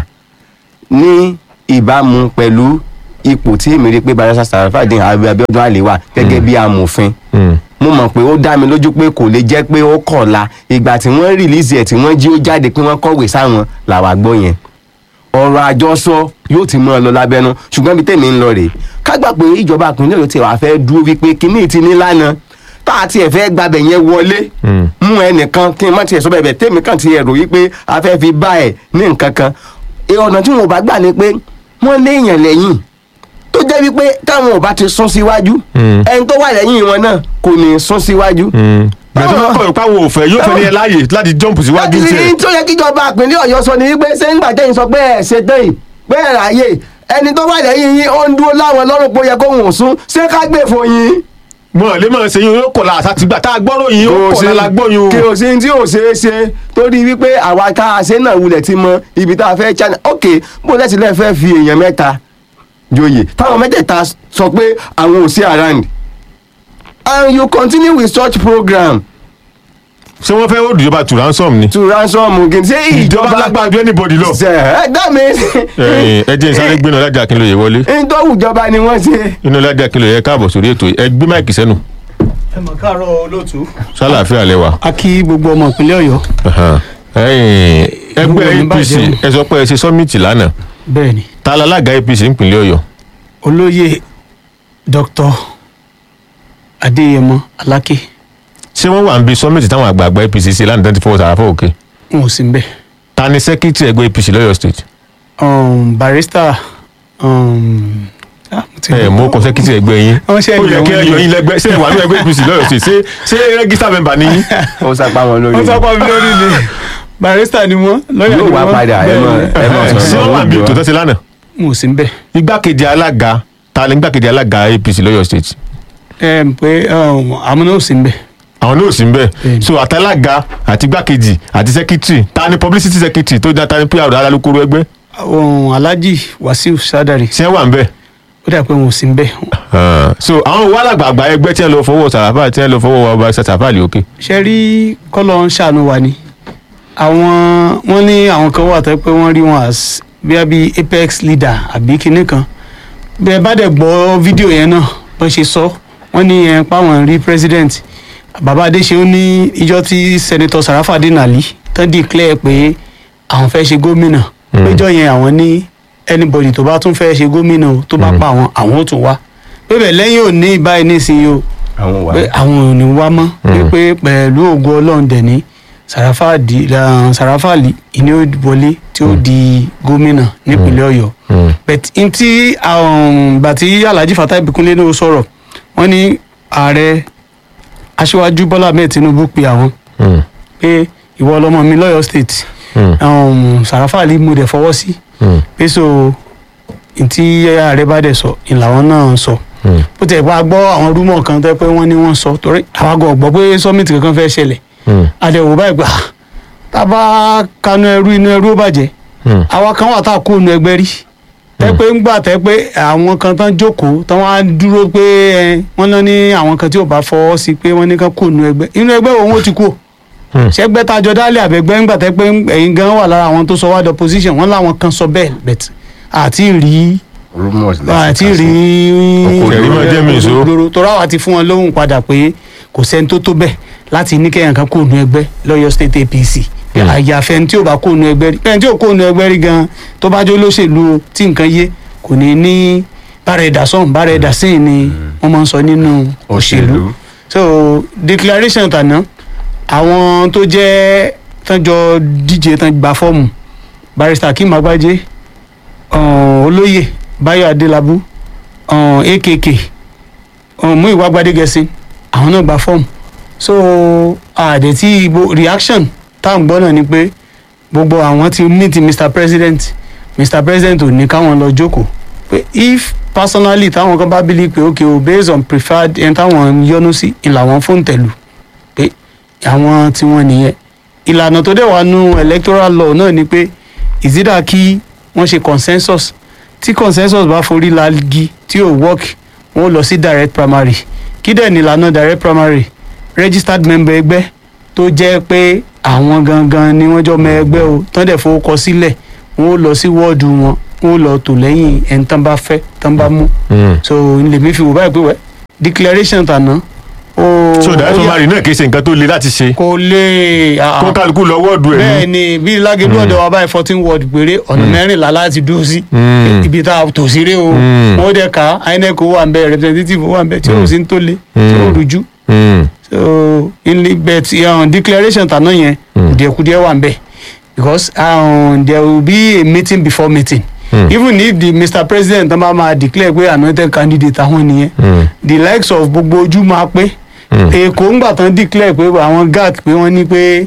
ní ìbámu pẹ̀lú ipò tí èmi rí pé barisa sarafadin abiodun ali wà gẹ́gẹ́ bí amòfin mo mọ̀ pé ó dá mi lójú pé kò lè jẹ́ pé ó kọ̀la ìgbà tí wọ́n rìlíìsì ẹ̀ tí wọ́n jí ó jáde pé wọ́n kọ̀wé sáwọn làwa gbọ́ yẹn ọ̀rọ̀ àjọsọ yóò ti mọ́ ọ lọ lábẹ́nu ṣùgbọ́n bí tèmi ń lọ rèé ká gbà pé ìjọba ìpínlẹ̀ Ọ̀yọ́ ti wà fẹ́ dúró wípé kínní ti ní lánàá tá a tiẹ̀ fẹ́ gbabẹ̀ yẹn wọlé mú ẹnìkan kí n má tiẹ̀ sọ bẹ́ẹ̀ bẹ́ẹ̀ tèmi kàn ti ẹ̀rọ wípé a fẹ́ fi bá ẹ̀ ní nǹkan kan Ẹ, ọ̀nà tí wọn ò bá gbà ni pé wọ́n léèyàn lẹ́yìn tó jẹ́ wípé táwọn ò bá ti sún síwájú Mm. ẹni tó wà lẹ́yìn wọn náà kò ní sún síwájú. gbẹ̀tọ́ bá kọ̀ ìpá wo òfẹ́ yóò fẹ́ ní ẹ láàyè láti jump síwájú láti tiẹ̀. ní tó yẹ kíjọba ìpínlẹ̀ ọ̀yọ́ sọ ni wípé ṣé ń gbàjẹ́ sọ pé ẹ̀ ṣe tán yìí pé ẹ̀ ráyè ẹni tó wà lẹ́yìn yín ó ń dúró láwọn lọ́rùn pé ó yẹ kó wọ́n sún ṣé ká gbé fún yín. mọ̀ lè máa ṣe yín yóò kọ̀ la àṣà tìgbà tá a gbọ́rọ̀ yín yóò kọ̀ la la gbọ́ yín o. kí o sí tí ò ṣeé ṣe torí wípé àwa ká a ṣe náà wulẹ̀ ti mọ ibi tá a fẹ́ china ok bó lẹ́sìn lẹ́ẹ̀ fẹ́ fi èèyàn mẹ́ta joyè táwọn mẹ́tẹ̀ẹ̀ta sọ pé àwọn ò sí around and you continue with such program ṣé wọ́n fẹ́ ó dùjọba tù ransom ni. to ransom again ṣé ìjọba ìjọba lágbára ju anybody lọ. ṣe ẹ dá mi. ẹ ẹ jẹ́ ìsáré gbéná lájà kí n ló yẹ wọlé. n tó wùjọba ni wọ́n ṣe. inú lájà kí n ló yẹ káàbọ̀ sórí ètò yìí. ẹ gbé máìkì sẹ́nu ẹ mọ̀ káàárọ̀ olóòtú. sálàáfíà lẹ́wà. a kí gbogbo ọmọ ìpínlẹ̀ ọ̀yọ́ ẹ̀yin, ẹgbẹ́ Gbogbo ní apc bàjẹ́ ẹ sọ pé ẹ ṣe sọ́mìtì lánàá bẹ́ẹ̀ ni ta la alága apc nípìnlẹ̀ ọ̀yọ́. olóyè dr adéyẹmọ aláké ṣé wọ́n wà ń bi sọ́mìtì táwọn àgbààgbà apc ṣe lánàá tán ti fọwọ́ sàràfọ́ òkè. n ò sí mbẹ ta ni sẹ́kítì ẹgbẹ́ apc lọ́yọ̀ state. um, barista um, ah, mo ti ẹ mú kọ sẹ́kítì ẹgbẹ́ yín. Wọ́n ṣe ó yẹ ẹgbẹ́ kí ẹ wọn yọ ni. yín lẹ́gbẹ́ ṣé ẹ wà ní ẹgbẹ́ apc lọ́yọ̀ state ṣé ṣé rẹ́gísítà mẹ́mbà ni yín. ó sápá wọn lórí. wọ́n sápá mi lórí ni barista ni wọ́n lọ́yà ni yóò wá wọ́n padà ẹ mọ ẹ mọ ṣé sọ̀rọ̀ wọ́n wà ń bi lójú ètò wa. tẹ́sí lánàá. n ò sí mbẹ igbákejì alága ta ni igbákejì alága apc lọ́yọ̀ state. ẹ pé um, àwọn náà ò sí mbẹ àwọn náà ò sí nbẹ Bẹ́ẹ̀ni. so àtàlága àti igbákejì àti sẹkítírì ta ni publicity secretary tó dá ta ni pr alálùkòrò ẹgbẹ́ um, alhaji wasiu sadari ṣé wà nbẹ. ó dà pé wọn ò sí mbẹ so àwọn owó alàgbàgbà ẹgbẹ́ tí wọ́n lọ fọwọ́ sàràfà tí wọ́n lọ fọwọ́ ọba sàràfà lè òkè. ṣe rí kọ́lọ̀ ń ṣàánú wa ni àwọn wọ́n ní àwọn kan wà tó pé wọ́n rí wọn as bí a bí apex leader àbí kinní kan bẹ́ẹ̀ bá dẹ̀ gbọ́ fídíò yẹn náà bọ́n ṣe sọ wọ́n ní ẹ̀ páwọn rí president bàbá adéṣeun ní ìjọ tí senator sarafadin ali tán declare pé àwọn fẹ́ ṣe gómìnà péjọ yẹn àwọn ní anybody tó bá tún fẹ́ ṣe gómìnà o, tó bá pa àwọn àwọn ò tún wá pébẹ̀ lẹ́yìn òní báyìí nísìnyí o àwọn wà pé àwọn ò ní wá mọ́ wípé pẹ̀lú ògo ọlọ́run dẹ̀ ní sàràfàdì sàràfàlì ìní ó wọlé tí ó di gómìnà nípínlẹ̀ ọ̀yọ́ but n tí bàtí alhaji fatai bikunle ní o sọ̀rọ̀ wọ́n ní ààrẹ aṣíwájú bọ́lá ahmed tinubu pe àwọn pé ìwọ ọlọmọ mi lọ́yọ́ state um, sàràfàlì mo dẹ̀ fọwọ́ sí pé so n tí ààrẹ bá dẹ̀ sọ ìlàwọ́n náà sọ bó tẹ̀ bá gbọ́ àwọn rúmọ̀ kan tẹ́ pé wọ́n ní wọ́n sọ torí àwa gan gbọ́ pé sọ́mìtì kankan fẹ́ ṣẹlẹ̀ àdẹ̀wò báyìí gbà tá a bá kanú ẹrú inú ẹrú ó bàjẹ́ àwa kan wà tá a kó inú ẹgbẹ́ rí tẹ́ pé ń gbà tẹ́ pé àwọn kan tán jókòó tán wá dúró pé ẹ wọ́n lọ ní àwọn kan tí ò bá fọwọ́ sí pé wọ́n ní kán kó inú ẹgbẹ́ inú ẹgbẹ́ òun ó ti kú ṣẹgbẹ́ tajọ dálẹ̀ àbẹ̀gbẹ́ ńgbà tẹ́ pé ẹ̀yin gan wà lára àwọn tó sọ wá opposition wọ́n láwọn kan sọ bẹ́ẹ̀ bẹ̀t àti rí rumors àti rí Kẹ̀rí máa jẹ́ mi ìṣó. òdòdó tó ráwa ti fún wọn lóhùn padà pé kò sẹ́ni tó tó bẹ́ẹ̀ láti ní kẹ́yìn kan kó nu ẹgbẹ́ lọ́yọ̀ state apc àyàfẹ́ tí ò bá kó nu ẹgbẹ́ rí bẹ́ẹ̀ tí ò kó nu ẹgbẹ́ rí gan tó bá jó lóṣèlú tí nǹkan yé kò ní ní bára ẹ̀dá sọ̀hún bára ẹ̀dá sẹ́yìn ni wọ́n máa ń sọ nínú òṣèlú òṣèlú so declaration tàná àwọn tó jẹ́ tánjọ díje tán gba fọ́ọ̀mù barrister akeem agbaje um, olóyè báyọ̀ adélábù um, akk um, muyiwa gbadegẹsí àwọn náà gba fọ́ọ̀mù so àdè tí ibo reaction tá à ń gbọ́ náà ni pé gbogbo àwọn ti meet mr president mr president ò ní káwọn lọ jókòó pé if personally táwọn kan bá believe pé okay o based on preferred ẹni táwọn yọnu sí ìlànà fóun tẹ̀lú pé àwọn tí wọ́n nìyẹn ìlànà tó dẹ̀ wà nù electoral law náà ni pé ìzídà kí wọ́n ṣe consensus tí consensus bá forí lagi tí ò work wọ́n lọ sí direct primary kí dẹ̀ nílànà direct primary registered member ẹgbẹ́ tó jẹ́ pé àwọn gangan ni wọ́n jọ mọ ẹgbẹ́ o tán dẹ̀ fowókọ sílẹ̀ wọ́n lọ sí wọ́ọ̀dù wọn wọ́n lọ tò lẹ́yìn ẹni tán bá fẹ́ tán bá mú so lèmi fi wò báyìí pé wẹ́ declaration tàná ó so direct ó yà- primary náà kì í ṣe nǹkan tó le láti ṣe kò lè ah, kó kálukú lọ wọ́ọ̀dù ẹ̀ bẹ́ẹ̀ ní. ni bí lágẹ̀lú ọ̀dọ̀ wa báyìí fourteen word péré ọ̀nà mẹ́rìnlá láti dúró sí Mm. ibi tá a tò sí ré o Mm. wọ́n dẹ̀ ká inec wà ń bẹ representative wà ń bẹ tí ó sì ń tó le tí ó rújú Mm. so ilé bet um, declaration tàná yẹn kùdìẹ̀kùdìẹ̀ wà ń bẹ because um, there will be a meeting before meeting Mm. even if the mr president tán bá máa declare pé anointed candidate àwọn nìyẹn Mm. the likes of gbogbo ojú máa pé Mm. èkó ńgbà tán declare pé àwọn gac pé wọ́n ní pé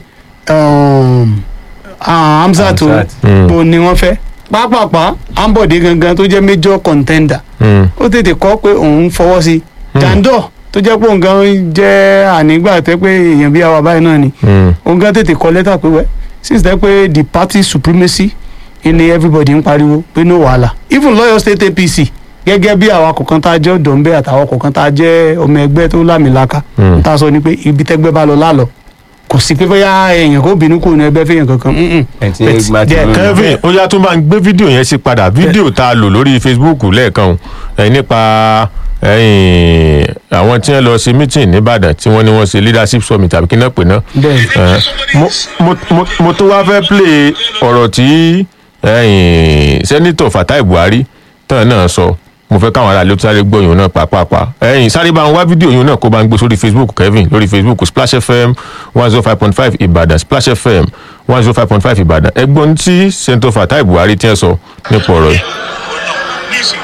um, ah, hamzat o Hamzat. Mm. bó ni wọ́n fẹ́ pápápá ambode gangan tó jẹ́ major contender Mm. ó tètè kọ́ pé òun fọwọ́ sí jandor tó jẹ́ pé òun gan jẹ́ ànígbà tẹ́ pé èèyàn bí àwa báyìí náà ni Mm. òun gan tètè kọ lẹ́tà pé wẹ́ since tẹ́ pé the party supremacy ni everybody ń pariwo pé no wàhálà even lọ́yọ̀ state apc gẹ́gẹ́ bí àwa kọ̀ọ̀kan tá a jẹ́ ọ̀dọ́nbẹ́ àtàwọn kọ̀ọ̀kan tá a jẹ́ ọmọ ẹgbẹ́ tó lámìlaka Mm. tá a sọ ni pé ibi tẹ́gbẹ́ bá lọ lálọ́ kò sí pé bóyá èèyàn kò bínú kò ní ẹgbẹ́ fẹ́yàn kankan mm-mm. ẹ̀ tí But ẹgbẹ́ ti there- lóyún. kevin ó yá tó máa ń gbé fídíò yẹn sí padà fídíò tá a lò lórí facebook lẹ́ẹ̀kan o, ẹ̀ nípa ẹ̀yìn àwọn tí wọ́n lọ ṣe meeting nìbàdàn tí wọ́n ní wọ́n ṣe leadership summit àbí kí náà pè náà bẹ́ẹ̀ Ẹ̀, mo- mo- mo- mo tó wá fẹ́ play ọ̀rọ̀ tí ẹ̀yìn sẹ́nitọ̀ fatai buhari tán náà sọ mo fẹ́ káwọn aráàlú sáré gbọ́ yòó náà pàápàá ẹ̀yìn sáré bá ń wá fídíò yòó náà kó bá ń gbé sórí facebook kevin lórí facebook splash fm one zero five point five ìbàdàn splash fm one zero five point five ìbàdàn ẹgbọ́n tí sẹ́nitọ̀ fatai buhari ti ń sọ nípa ọ̀rọ̀ yìí. Listen.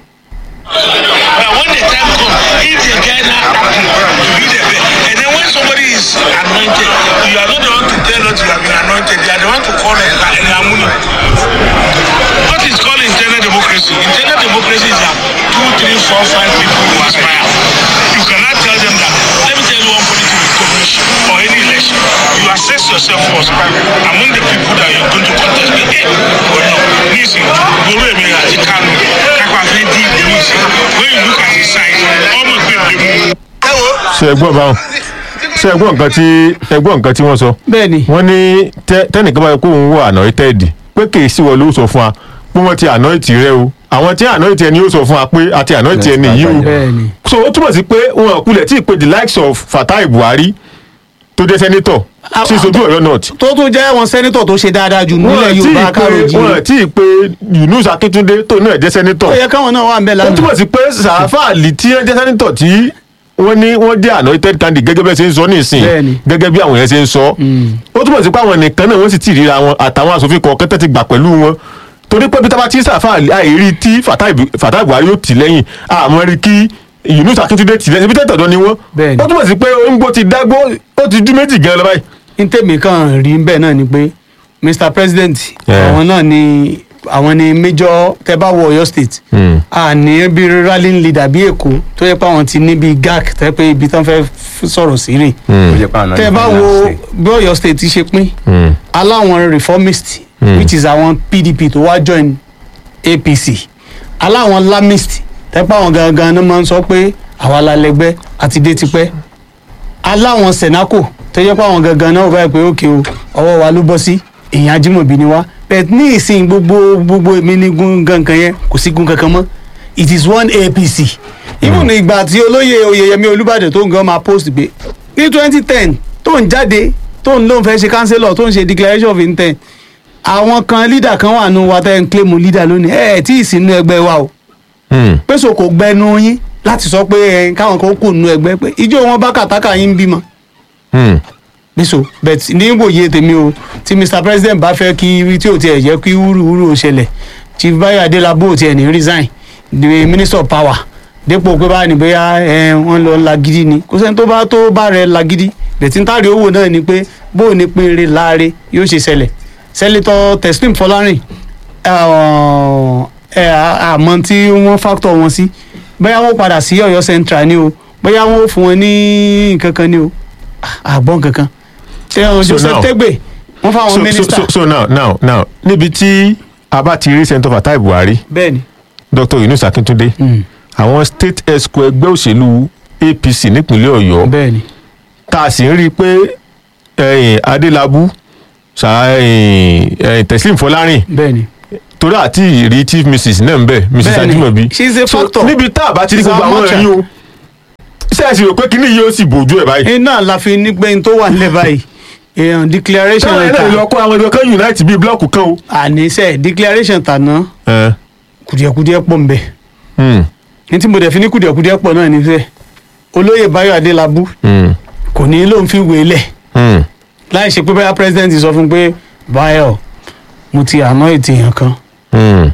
Uh, when the time comes, if the guy now happy, you be the best. And then when somebody is anointed, you are not the one to tell us you have been anointed. You are the one to call it like an amuni. What is called internal democracy? Internal democracy is that two, three, four, five people who aspire. You cannot tell them that. Let me tell you one funny thing with commission or any election. You assess yourself first among the people that you're going to contest with. Hey, or no. Listen, Goro Emira àti Kanu, Kápá fẹ́ dí ìlú ìsìn. When you look at his size, ọmọ ìgbẹ́ lè mú. ṣe ẹgbọ́n báwọn ṣe ẹgbọ́n nǹkan tí ẹgbọ́n nǹkan tí wọ́n sọ bẹ́ẹ̀ ni wọ́n ní tẹ́- tẹ́nìkan bá yẹ kó òun wọ àná tẹ́ẹ̀dì pé kì í sí wọ́n ló sọ fún wa pé wọ́n ti anoint rẹ o àwọn tí anoint ẹni yóò sọ fún wa pé àti anoint ẹni yìí o bẹ́ẹ̀ ni so ó túmọ̀ sí pé wọn kulẹ̀ tí ì pe the likes of Fatai Buhari tó jẹ́ sẹ́nitọ̀ tí sojú Ọ̀yọ́ north tó tún jẹ́ wọn sẹ́nitọ̀ tó ṣe dáadáa jù nílẹ̀ wọn tí yorùbá ì kárò pe wọn jí tí ì pe Yunus Akíntúndé tó náà jẹ́ sẹ́nitọ̀ ó yẹ káwọn náà wà ń bẹ̀ ó lánàá túmọ̀ sí pé sàáfà àlì tí ẹ jẹ́ sẹ́nitọ̀ tí wọ́n ní wọ́n jẹ́ anointed candidate gẹ́gẹ́ bẹ́ẹ̀ ṣe ń sọ nísìn Bẹ́ẹ̀ni. gẹ́gẹ́ bí àwọn yẹn ṣe ń sọ ó túmọ̀ sí pé àwọn nìkan náà wọ́n sì ti ríra wọn àtàwọn asòfin kọ̀ọ̀kan tẹ́ ti gbà pẹ̀lú wọn torí pé peter bati sàáfà àlì àìrí tí Fatai Bu- Fatai Buhari yóò tì lẹ́yìn àmọ́ rí kí Yunus Akíntúndé tì lẹ́yìn ibi tẹ́tọ̀dọ̀ ni wọ́n Bẹ́ẹ̀ni. ó túmọ̀ sí pé onígbó ti dágbó ó ti dú méjì gan lọ báyìí. ní tèmi kan rí bẹ́ẹ̀ náà ni pé mr president Yeah. àwọn náà ni àwọn ni major tẹ́ bá wọ Ọ̀yọ́ state Hmm. a ní bí rallying leader bí èkó tó yẹ pé àwọn ti ní bí gac tẹ́ pé ibi tán fẹ́ f- sọ̀rọ̀ sí rè ó jẹ́ pé àwọn náà tẹ́ ní bá finance wo state. bí Ọ̀yọ́ state ti ṣe pín Hmm. aláwọn reformist which is àwọn pdp tó wá join apc aláwọn lamist tẹ́pẹ́ àwọn gangan náà máa ń sọ pé àwa la lẹ́gbẹ́ àti dé tipẹ́ aláwọn senaco tó yẹ pé àwọn gangan náà báyìí pé òkè o ọwọ́ wa ló bọ́ sí èèyàn ajímọ̀bí ni wá bẹ́ẹ̀ ní ìsìn gbogbo gbogbo èmi ní gun gankan yẹn kò sí gun kankan mọ́ it is one apc even ìgbà tí olóyè oyèyẹmí olúbàdàn tó ń gan máa post pé ní twenty ten tó ń jáde tó ń lóun fẹ́ ṣe councillor tó ń ṣe declaration of intent àwọn kan leader kan wà nù wa tẹ́ ń claim leader lónìí ẹ̀ ẹ̀ tí ì sínú ẹgbẹ́ wa o Hmm. pèsè kò gbẹnu yín láti sọ pé ẹ káwọn kan kò nu ẹgbẹ́ pé ijó wọn bá kàtàkà yín bímọ Hmm. bíso bet ní wòye tèmi o tí mr president bá fẹ́ kí tí ò tiẹ̀ jẹ́ kí wúruwúru ò ṣẹlẹ̀ chief bayo adelabu ò tiẹ̀ ní resign the minister of power dépò pé báyìí ní bóyá ẹ wọ́n lọ lagidi ni kò sẹ́ni tó bá tó bá rẹ lagidi bẹ̀tí ń tàrí owó náà ni pé bó o ní péré láre yóò ṣe ṣẹlẹ̀ sẹ́lẹ̀tọ̀ teslim fọlárin ẹ àmọ́ tí wọ́n factor wọn sí bóyá wọ́n padà sí Ọ̀yọ́ central ni o bóyá wọ́n fún wọn ní nǹkan kan ni o àgbọn kankan ṣé ọ So Joseph now- Tegbe wọ́n fáwọn so, so, mínísítà so, so now now now níbi tí a bá ti rí sẹ́ńtọ̀ Fatai Buhari bẹ́ẹ̀ ni Dr. Yunus Akíntúndé àwọn state exco ẹgbẹ́ òṣèlú APC nípínlẹ̀ Ọ̀yọ́ bẹ́ẹ̀ ni tá a sì ń rí i pé ẹ̀yìn Adélábù sa ẹ̀yìn ẹ̀yìn Teslim Fọlárìn bẹ́ẹ̀ ni torí àti ìrí chief mrs náà ń bẹ̀ mrs Bẹ́ẹ̀ni, Ajimobi she is a So, factor. níbi tá a bá ti rí She's gbogbo our àwọn matcher. ẹ̀rí o ṣé ẹ sì rò pé kíní yìí ó sì bòjú ẹ̀ báyìí. iná la fi ní pé n tó wà nílẹ̀ báyìí èèyàn declaration táwọn ẹ̀rọ ta ìlú ọkọ àwọn ẹgbẹ́ kan unite bíi blọọkù kan o. àníṣe declaration tàná ẹ kùdìẹ̀kùdìẹ̀ pọ̀ nbẹ̀ hmm, ní tí mo dẹ̀ fi ní kùdìẹ̀kùdìẹ̀ pọ̀ náà nífẹ̀ẹ́ olóyè Báyọ̀ Adélábù hmm, kò ní lóun fi wé lẹ̀ hmm, láì ṣe pé báyà president sọ fún un pé Báyọ̀ mo ti àná ètò èèyàn kan hmm,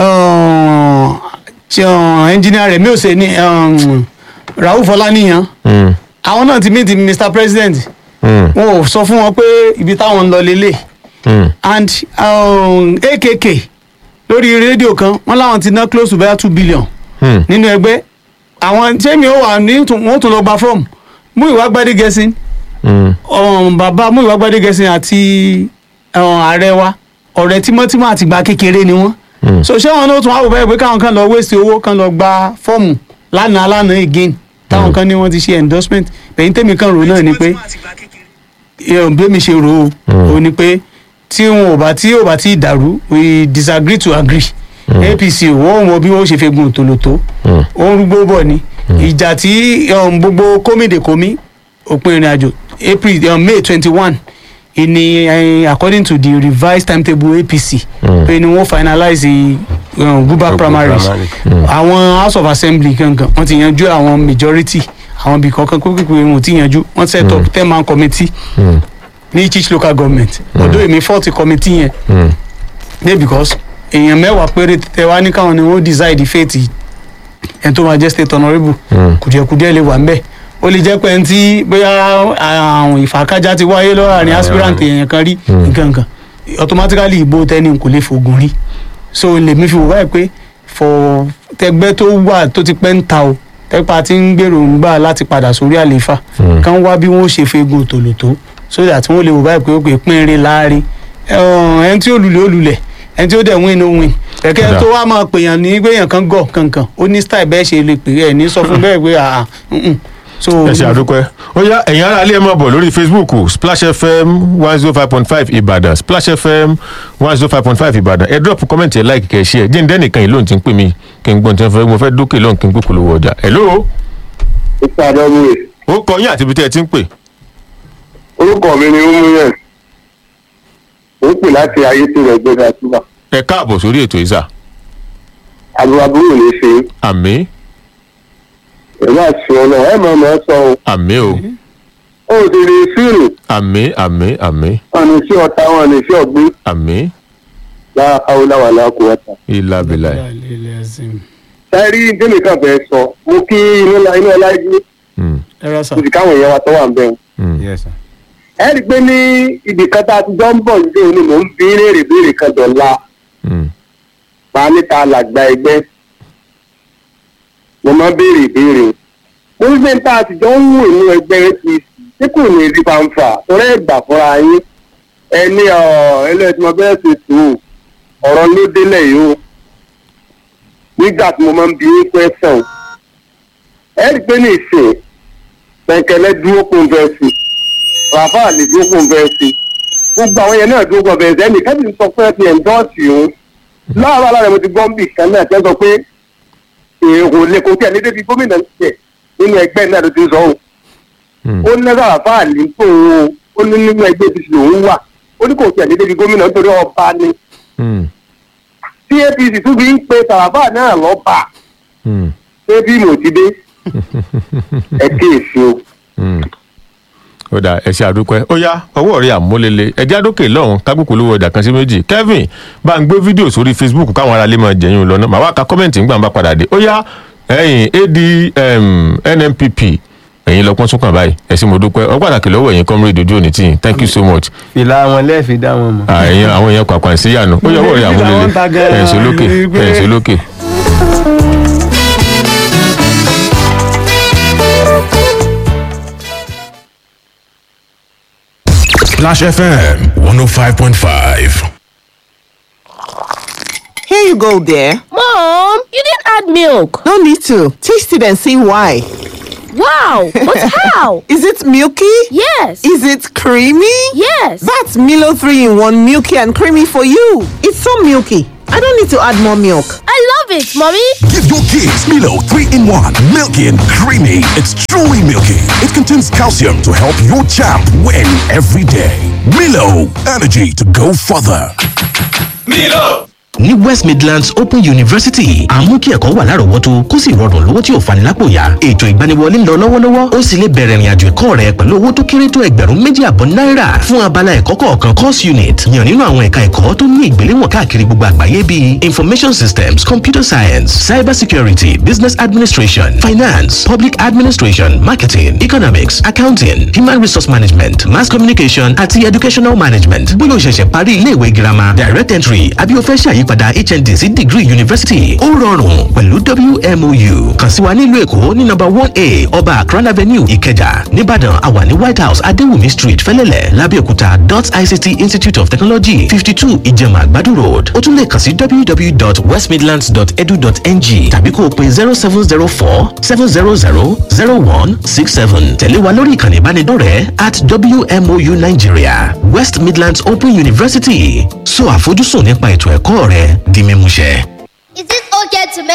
ẹnjìnìà rẹ̀ mi ò ṣe ní um, Rauf Ọláníyàn hmm, àwọn náà ti meet Mr President hmm, wọn ò sọ fún wọn pé ibi táwọn ń lọ lélẹ̀ hmm. and um, AKK lórí rédíò kan wọn láwọn ti ná close to bẹ́ẹ̀ two billion Hmm. nínú ẹgbẹ́ àwọn jẹ́mi ó wà ní tún- wọ́n tún lọ gba fọ́ọ̀mù Múyìwá Gbádégẹṣin Hmm. um, bàbá Múyìwá Gbádégẹṣin àti um, ààrẹ wa ọ̀rẹ́ tímọ́tímọ́ àti ìgbà kékeré ni wọ́n Hmm. so ṣé wọn náà tún wá wò bẹ́ẹ̀ pé káwọn kan lọ waste owó kan lọ gba fọ́ọ̀mù lánàá lánàá again táwọn kan ní wọ́n ti ṣe endorsement bẹ̀yìn tèmi kan rò náà ni pé ìyẹn bí mi ṣe rò ó ó ní pé tí wọn ò bá tí ò bá tí dàrú we disagree to agree APC wọn ò mọ bí wọn ṣe fegun tòlótó ó ń rúgbó bọ̀ ni ìjà tí um, gbogbo kómìdèkómì òpin ìrìn àjò April um, May twenty one ìní eh, according to the revised timetable APC pé ni wọ́n finalize the um, Guba primaries primary. àwọn House of Assembly gangan wọ́n ti yanjú àwọn majority àwọn ibì kankan kókèké wọn ò ti yanjú wọ́n set up ten man committee Hmm. ní each local government ọdún èmi forty committee yẹn Hmm. dey because èèyàn mẹ́wàá péré tẹ wá ní káwọn ni wọ́n decide fate ẹni tó máa jẹ́ state honourable Hmm. kùdìẹ̀kùdìẹ̀ lè wà ń bẹ̀ ó lè jẹ́ pé ẹni tí bóyá àwọn ìfàkájá ti wáyé lọ́rọ̀ ní aspirant èèyàn kan rí nǹkan kan automatically ìbò tẹ́ni kò lè fògùn rí so lèmi fi wò báyìí pé for tẹgbẹ́ tó wà tó ti pẹ́ ń ta o tẹ́pà tí ń gbèrò ń gbà láti padà sórí àlééfà Hmm. kán wá bí wọ́n ṣe fegun tòlótó so that wọ́n lè wò báyìí pé ó pè pínrin láàrin ẹni tí ó lulẹ̀ ó lulẹ̀ ẹni tí ó dẹ̀ win ó win kẹ̀kẹ́ Kódà. tó wá máa pèèyàn ní gbéyàn kan gọ̀ kankan ó ní style bẹ́ẹ̀ ṣe lè pè é ní sọ fún bẹ́ẹ̀ pé àà mm-mm. so ẹ ṣe àdúpẹ́ ó yá ẹ̀yin ará ilé ẹ̀ máa bọ̀ lórí facebook splash fm one zero five point five ìbàdàn splash fm one zero five point five ìbàdàn ẹ drop comment ẹ like kẹ ṣe ẹ jẹ́ ǹdẹ́ nìkan yìí lóhùn tí ń pè mí kí n gbọ́n tí wọ́n fẹ́ mo fẹ́ dókè lóhùn kí n gbókòó lówó ọjà hello ìpàdánù rẹ̀ ó kọ yín àti ibi tí ẹ ti ń pè orúkọ mi ni umuyen ó pè láti ayé tó rẹ̀ gbẹ́dà síbà ẹ káàbọ̀ sórí ètò ìsà àbúrò àbúrò lè ṣe àmì ẹ̀rọ àti ọ̀nà ẹ̀ mọ̀ mọ̀ sọ o àmì o ó ti rí fíìlù àmì àmì àmì wọn ní sí ọ̀tá wọn ní sí ọ̀gbìn àmì láàkáwó láwà láàkó ọ̀tá. ìlà bìlà sẹ́rí délé kan fẹ́ sọ mo kí inú la inú ọlá yìí ẹ rà sà mo sì káwọn èèyàn wa tó wà ń bẹ̀ yes sir. ẹ rí i pé ní ibì kan tá a ti jọ ń bọ̀ nílé òní mò ń bí léèrè béèrè kan dọ̀la máa níta làgbà ẹgbẹ́ mo máa ń béèrè ìbéèrè mo ní sẹ́ńtà àtijọ́ ń wò inú ẹgbẹ́ apc tí kò ní rí fanfa torí ẹ̀gbà fúnra yín ẹni ẹlẹ́tìmọ̀ bẹ́ẹ̀ ṣe tù ú ọ̀rọ̀ ló délẹ̀ yìí o nígbà tí mo máa ń bi yín pẹ́sàn ẹ rí i pé ní ìsìn pẹ̀kẹ́lẹ́ dúró kó ń fẹ́ sí ràfà lè dúró kó ń fẹ́ sí gbogbo àwọn yẹn náà dúró kó ń fẹ́ sí ẹnì kẹ́sì sọ pé ẹ ti ẹ̀ńdọ́ọ̀sì òun láàárọ̀ alára mo ti gbọ́ ń bì kan náà tẹ́ sọ pé èrò lè kó tẹ̀ ní débi gómìnà tiẹ̀ nínú ẹgbẹ́ náà ló ti sọ o ó ní ràfà lè tó o ó ní nínú ẹgbẹ́ ti lòun wà ó ní kò tẹ̀ ní débi gómìnà nítorí ọba ni tí apc tún fi ń pe tàràfà náà lọ́ba ṣé bí mo ti dé ẹ kéèsì o. ó dà ẹ ṣe àdúpẹ́ ó yá ọwọ́ rẹ̀ àmúlélẹ̀ ẹjẹ́ àdókè lọ́hùn kágbókò lówó ọjà kan sí méjì kevin bá ń gbé fídíò sórí facebook káwọn aráalé máa jẹ̀yìn lọ́nà màá wá ka kọ́mẹ̀ntì ńgbà ń bá padà dé ó yá ẹ̀yìn ad um, nnpp ẹ̀yin lọ́pọ́n sún kàn báyìí ẹ sì mo dúpẹ́ ọ pàtàkì lọ́wọ́ ẹ̀yin comrade ojú òní tìyìn thank you so much fìlà wọn lẹ́ẹ̀fi dá wọn mọ̀. ẹ̀yin àwọn èèyàn kwakwan sí yànú ó yẹ ọwọ́ rẹ̀ àmúlélẹ̀ ẹ̀yìn sólókè ẹ̀yìn sólókè. Splash FM 105.5. Here you go, dear. Mom, you didn't add milk. No need to. Taste it and see why. Wow, but how? Is it milky? Yes. Is it creamy? Yes. That's Milo 3 in 1 milky and creamy for you. It's so milky. I don't need to add more milk. I love it, Mommy. Give your kids Milo 3 in 1. Milky and creamy. It's truly milky. It contains calcium to help your champ win every day. Milo, energy to go further. ní west midlands open university àmú kí ẹ̀kọ́ wà lárọ̀ọ́wọ́tó kó sì rọrùn lówó tí ò fani lápò yá ètò ìgbaniwọlé ń lọ lọ́wọ́lọ́wọ́ ó sì lè bẹ̀rẹ̀ ìrìnàjò ẹ̀kọ́ rẹ pẹ̀lú owó tó kéré tó ẹgbẹ̀rún méjì àbọ̀ náírà fún abala ẹ̀kọ́ kọ̀ọ̀kan course unit yàn nínú àwọn ẹ̀ka ẹ̀kọ́ tó ní ìgbéléwọ̀n káàkiri gbogbo àgbáyé bíi information systems computer science cyber security business administration finance public administration marketing economics accounting human resource management mass communication àti educational management bóyá o ṣẹ̀ṣẹ̀ parí iléèwé girama direct entry àbí o fẹ́ ṣàyípadà hnd sí degree university ó rọrùn pẹ̀lú wmou kàn sí wa nílùú èkó ní number one a ọba akran avenue ìkẹjà nìbàdàn àwa ní white house adéwùmí street fẹlẹ́lẹ̀ lábẹ́òkúta dot ict institute of technology fifty two ìjẹ̀mà àgbàdo road ó tún lè kàn sí www.westmidlands.edu.ng tàbí kó o pe zero seven zero four seven zero zero zero one six seven tẹ̀lé wa lórí ìkànnì ìbánidọ́rẹ̀ẹ́ at wmou nigeria west midlands open university so àfojúsùn nípa ètò ẹ̀kọ́ rẹ di mímúṣẹ. Is it okay to make